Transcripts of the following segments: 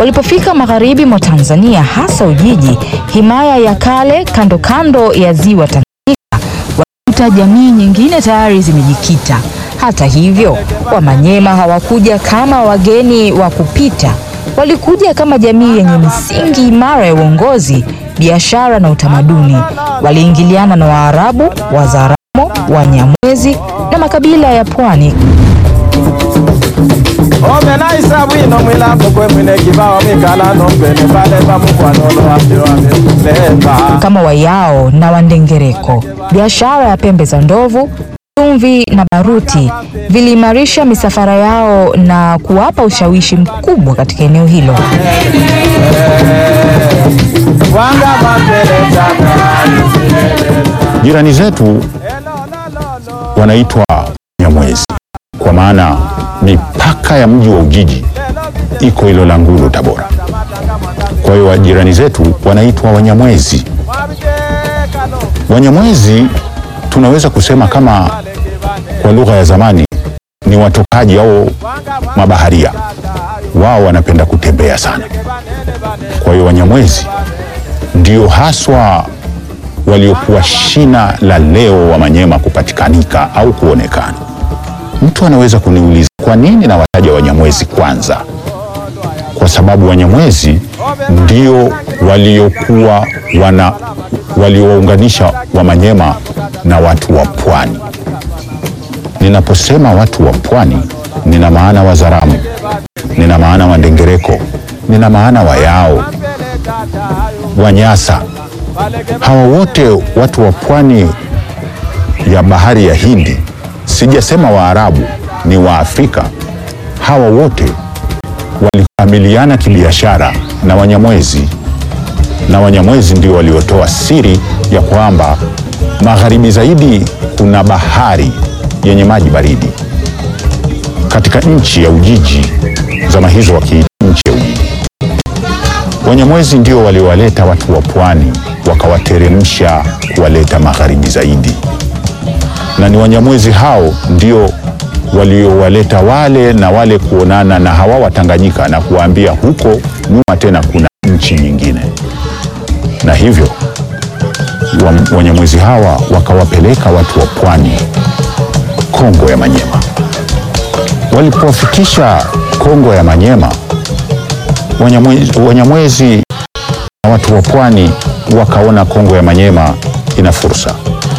Walipofika magharibi mwa Tanzania, hasa Ujiji, himaya ya kale kando kando ya ziwa Tanganyika, walikuta jamii nyingine tayari zimejikita. Hata hivyo, Wamanyema hawakuja kama wageni wa kupita. Walikuja kama jamii yenye misingi imara ya uongozi, biashara na utamaduni. Waliingiliana na Waarabu, Wazaramo, Wanyamwezi na makabila ya pwani omenaisa bwino mwilambo kwe mwine kibao mikala nombene pale pamukwanolo wambiwamileva kama Wayao na Wandengereko. Biashara ya pembe za ndovu, chumvi na baruti viliimarisha misafara yao na kuwapa ushawishi mkubwa katika eneo hilo. wanga mapelezana Jirani zetu wanaitwa Nyamwezi kwa maana mipaka ya mji wa Ujiji iko Ilolangulu, Tabora. Kwa hiyo jirani zetu wanaitwa Wanyamwezi. Wanyamwezi tunaweza kusema kama kwa lugha ya zamani ni watokaji au mabaharia. Wao wanapenda kutembea sana. Kwa hiyo Wanyamwezi ndio haswa waliokuwa shina la leo wa Manyema kupatikanika au kuonekana. Mtu anaweza kuniuliza kwa nini nawataja Wanyamwezi kwanza? Kwa sababu Wanyamwezi ndio waliokuwa wana waliowaunganisha Wamanyema na watu wa pwani. Ninaposema watu wa pwani, nina maana Wazaramu, nina maana Wandengereko, nina maana Wayao, Wanyasa. Hawa wote watu wa pwani ya bahari ya Hindi, sijasema Waarabu, ni Waafrika. Hawa wote walikamiliana kibiashara na Wanyamwezi, na Wanyamwezi ndio waliotoa siri ya kwamba magharibi zaidi kuna bahari yenye maji baridi katika nchi ya Ujiji, zama hizo wakiita nchi ya Ujiji. Wanyamwezi ndio waliowaleta watu wa pwani wakawateremsha kuwaleta magharibi zaidi, na ni Wanyamwezi hao ndio waliowaleta wale na wale kuonana na hawa Watanganyika na kuwaambia huko nyuma tena kuna nchi nyingine, na hivyo wa- Wanyamwezi hawa wakawapeleka watu wa pwani Kongo ya Manyema. Walipofikisha Kongo ya Manyema, Wanyamwezi, Wanyamwezi na watu wa pwani wakaona Kongo ya Manyema ina fursa.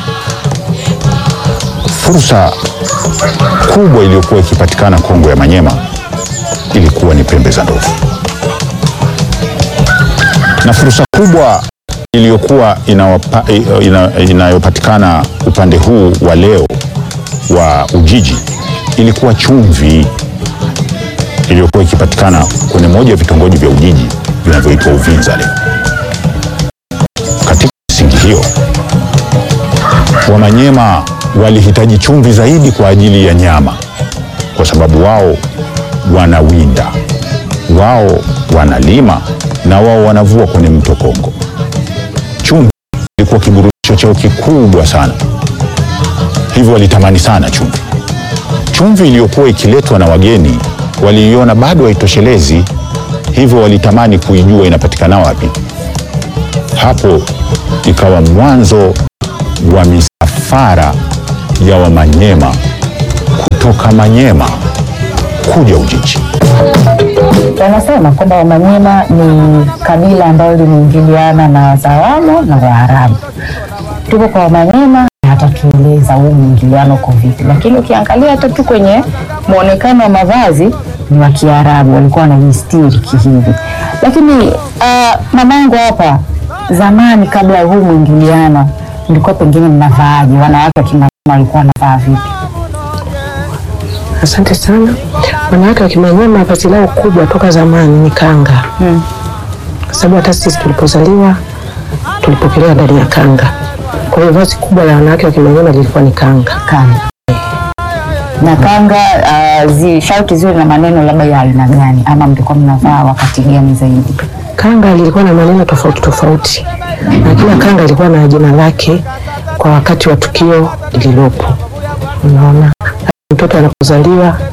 Fursa kubwa iliyokuwa ikipatikana Kongo ya Manyema ilikuwa ni pembe za ndovu, na fursa kubwa iliyokuwa inawapa- ina- inayopatikana upande huu wa leo wa Ujiji ilikuwa chumvi iliyokuwa ikipatikana kwenye moja ya vitongoji vya Ujiji vinavyoitwa Uvinza leo. Katika misingi hiyo, Wamanyema walihitaji chumvi zaidi kwa ajili ya nyama, kwa sababu wao wanawinda, wao wanalima na wao wanavua kwenye mto Kongo. Chumvi ilikuwa kiburudisho chao kikubwa sana, hivyo walitamani sana chumvi. Chumvi iliyokuwa ikiletwa na wageni waliiona bado haitoshelezi, hivyo walitamani kuijua inapatikana wapi. Hapo ikawa mwanzo wa misafara ya Wamanyema kutoka Manyema kuja Ujiji. Wanasema kwamba Wamanyema ni kabila ambalo limeingiliana na Wazaramo na Waarabu. Tuko kwa Wamanyema atatueleza huu mwingiliano uko vipi, lakini ukiangalia hata tu kwenye mwonekano wa mavazi ni wa Kiarabu, walikuwa wanajistiri kihivi. Lakini uh, mamangu hapa zamani, kabla ya huu mwingiliano, mlikuwa pengine mnavaaje? Wanawake wa Kimanyema walikuwa wanavaa vipi? Asante sana. Wanawake wa Kimanyema vazi lao kubwa toka zamani ni kanga, kwa sababu hata sisi tulipozaliwa tulipokelewa ndani ya kanga. Kwa hiyo vazi kubwa la wanawake wa Kimanyema lilikuwa ni kanga. kanga na kanga uh, zi, shauti ziwe na maneno labda ya aina gani, ama mlikuwa mnavaa wakati gani zaidi? Kanga lilikuwa na maneno tofauti tofauti, na kila kanga ilikuwa na jina lake kwa wakati wa tukio lililopo. Unaona, mtoto anapozaliwa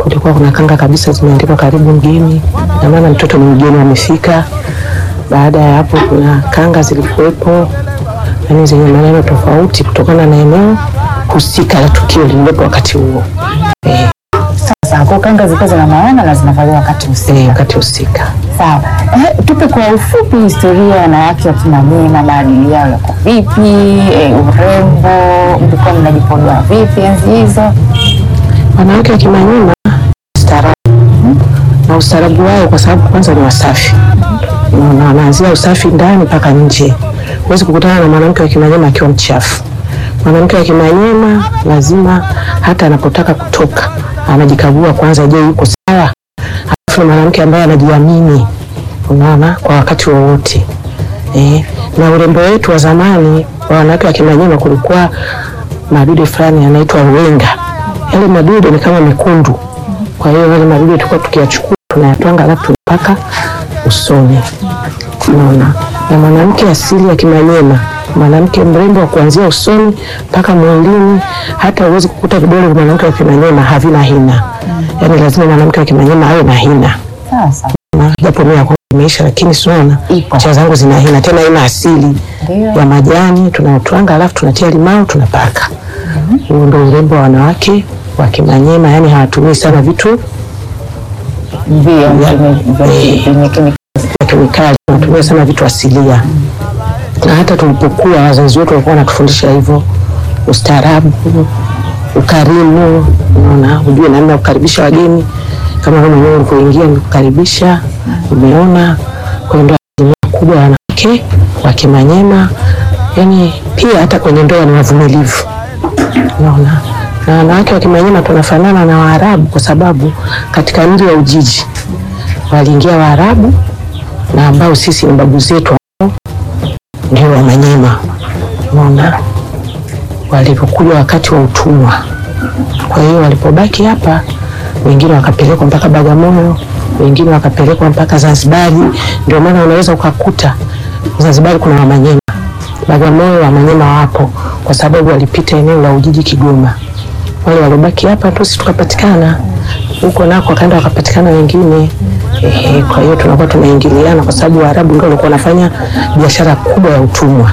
kulikuwa kuna kanga kabisa zimeandikwa karibu mgeni, na maana mtoto ni mgeni amefika. Baada ya hapo, kuna kanga zilikuwepo, yani zenye maneno tofauti kutokana na eneo husika la tukio lililopo wakati huo, eh, Sasa kwa kanga zilikuwa zina maana na zinavaliwa wakati usiku. eh, wakati husika. Sawa. Eh, tupe kwa ufupi historia ya wanawake wa Kimanyema, maadili yao yako vipi? Eh, urembo, mlikuwa mnajipodoa vipi enzi hizo? Wanawake wa Kimanyema staarabu na ustaarabu wao, kwa sababu kwanza ni wasafi na wanaanzia usafi ndani mpaka nje. Huwezi kukutana na mwanamke wa Kimanyema akiwa mchafu. Mwanamke wa Kimanyema lazima hata anapotaka kutoka anajikagua kwanza, je, yuko sawa? Alafu ni mwanamke ambaye anajiamini, unaona, kwa wakati wowote eh. Na urembo wetu wa zamani wa wanawake wa Kimanyema, kulikuwa madude fulani yanaitwa wenga. Yale madude ni kama mekundu, kwa hiyo yale madude tulikuwa tukiyachukua tunayatwanga, alafu tunapaka usoni, unaona. Na mwanamke asili ya Kimanyema, mwanamke mrembo wa kuanzia usoni mpaka mwilini, hata huwezi kukuta vidole vya mwanamke wa Kimanyema havina hina, yaani lazima mwanamke wa Kimanyema awe na hina Sasa na japo mimi yangu imeisha, lakini siona Ipo. cha zangu zina hina tena, ina asili Ndio. ya majani tunaotwanga, alafu tunatia limao tunapaka. Huo ndo urembo wa wanawake wa Kimanyema, yani hawatumii sana vitu vio Ya- vyenye kemikali. vya kemikali, wanatumia sana vitu asilia. Na hata tulipokuwa wazazi wetu walikuwa wanatufundisha hivyo, ustaarabu, ukarimu, unaona, ujue namna ya kukaribisha wageni, kama wewe mwenyewe ulivyoingia ni kukaribisha, umeona. Kwa hiyo ndio asilimia kubwa ya wanawake wa Kimanyema, yani pia hata kwenye ndoa ni wavumilivu, unaona. Na wanawake wa Kimanyema tunafanana na Waarabu kwa sababu katika mji wa Ujiji waliingia Waarabu na ambao sisi ni babu zetu ambao ndio Wamanyema, unaona, walipokuja wakati wa utumwa. Kwa hiyo walipobaki hapa, wengine wakapelekwa mpaka Bagamoyo, wengine wakapelekwa mpaka Zanzibari. Ndio maana unaweza ukakuta Zanzibari kuna Wamanyema, Bagamoyo Wamanyema wapo, kwa sababu walipita eneo la Ujiji Kigoma. Wale waliobaki hapa ndio sisi tukapatikana huko nako, wakaenda wakapatikana wengine. Ehe, kwa hiyo tunakuwa tunaingiliana kwa sababu Waarabu ndio walikuwa wanafanya biashara kubwa ya utumwa.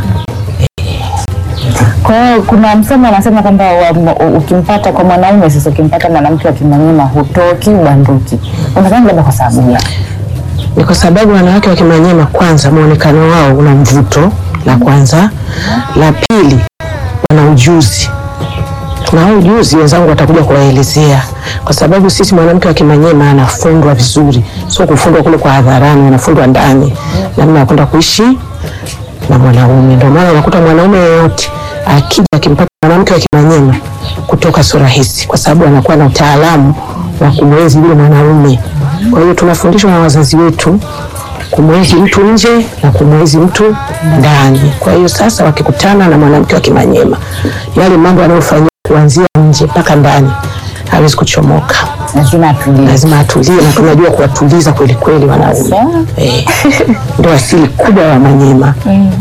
Kwa hiyo kuna msemo anasema kwamba wa- ukimpata kwa mwanaume sasa, ukimpata mwanamke wa Kimanyema hutoki ubanduki. Unadhani labda kwa sababu gani? ni kwa sababu wanawake wa Kimanyema kwanza, muonekano wao una mvuto, la kwanza. La pili, wana ujuzi, na huu ujuzi wenzangu watakuja kuwaelezea, kwa sababu sisi mwanamke wa Kimanyema anafundwa vizuri, sio kufundwa kule kwa hadharani, anafundwa ndani, namna ya kwenda kuishi na mwanaume. Ndio maana unakuta mwanaume yeyote akija akimpata mwanamke wa Kimanyema kutoka sio rahisi, kwa sababu anakuwa na utaalamu wa kumwenzi yule mwanaume. Kwa hiyo tunafundishwa na wazazi wetu kumwenzi mtu nje na kumwenzi mtu ndani. Kwa hiyo sasa, wakikutana na mwanamke wa Kimanyema, yale mambo anayofanyia kuanzia nje mpaka ndani hawezi kuchomoka, Lazima atulie. lazima atulie, na tunajua kuwatuliza kweli kweli wanaume. Sawa. Eh, ndio asili kubwa ya Wamanyema.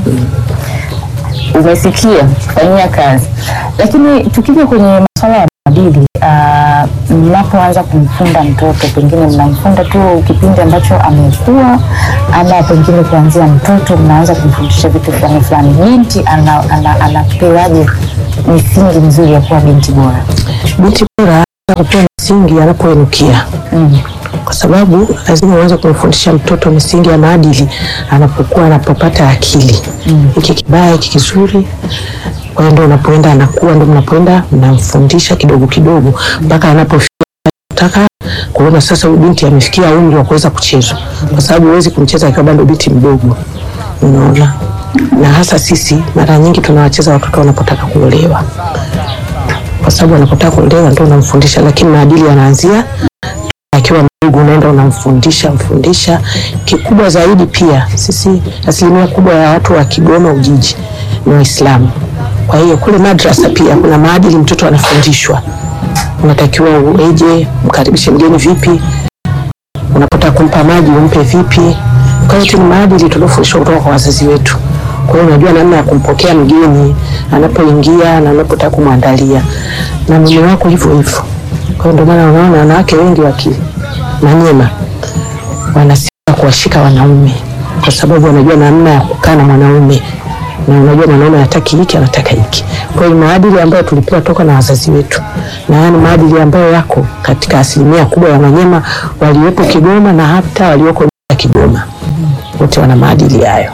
Umesikia, fanyia kazi. Lakini tukija kwenye masuala ya maadili, ah, mnapoanza kumfunda mtoto, pengine mnamfunda tu kipindi ambacho amekuwa, ama pengine kuanzia mtoto mnaanza kumfundisha vitu fulani fulani, binti ana- ana- anapewaje misingi mizuri ya kuwa binti bora? Binti bora anaweza kupewa misingi anapoinukia kwa sababu lazima uanze kumfundisha mtoto misingi ya maadili anapokuwa anapopata akili hiki kibaya hiki kizuri. Kwa hiyo ndio unapoenda anakuwa, ndio mnapoenda mnamfundisha kidogo kidogo mpaka anapofikia taka kuona sasa huyu binti amefikia umri wa kuweza kuchezwa, kwa sababu huwezi kumcheza akiwa bado binti mdogo, unaona. Na hasa sisi mara nyingi tunawacheza watoto wanapotaka kuolewa, kwa sababu wanapotaka kuolewa ndio unamfundisha, lakini maadili yanaanzia akiwa mdogo, unaenda unamfundisha mfundisha. Kikubwa zaidi pia, sisi asilimia kubwa ya watu wa Kigoma Ujiji ni Waislamu. Kwa hiyo kule madrasa pia kuna maadili mtoto anafundishwa, unatakiwa ueje, mkaribishe mgeni vipi, unapotaka kumpa maji umpe vipi. Kwa hiyo ni maadili tuliofundishwa kutoka kwa wazazi wetu. Kwa hiyo unajua namna ya kumpokea mgeni anapoingia na unapotaka kumwandalia, na mume wako hivyo hivyo Kwa hiyo ndio maana unaona wanawake wengi wa Kimanyema wanasika kuwashika wanaume kwa sababu wanajua namna ya kukaa na mwanaume na unajua mwanaume anataka hiki anataka hiki. Kwa hiyo maadili ambayo tulipewa toka na wazazi wetu, na haya ni maadili ambayo yako katika asilimia kubwa ya Wamanyema waliopo Kigoma na hata walioko nje ya Kigoma, wote wana maadili hayo.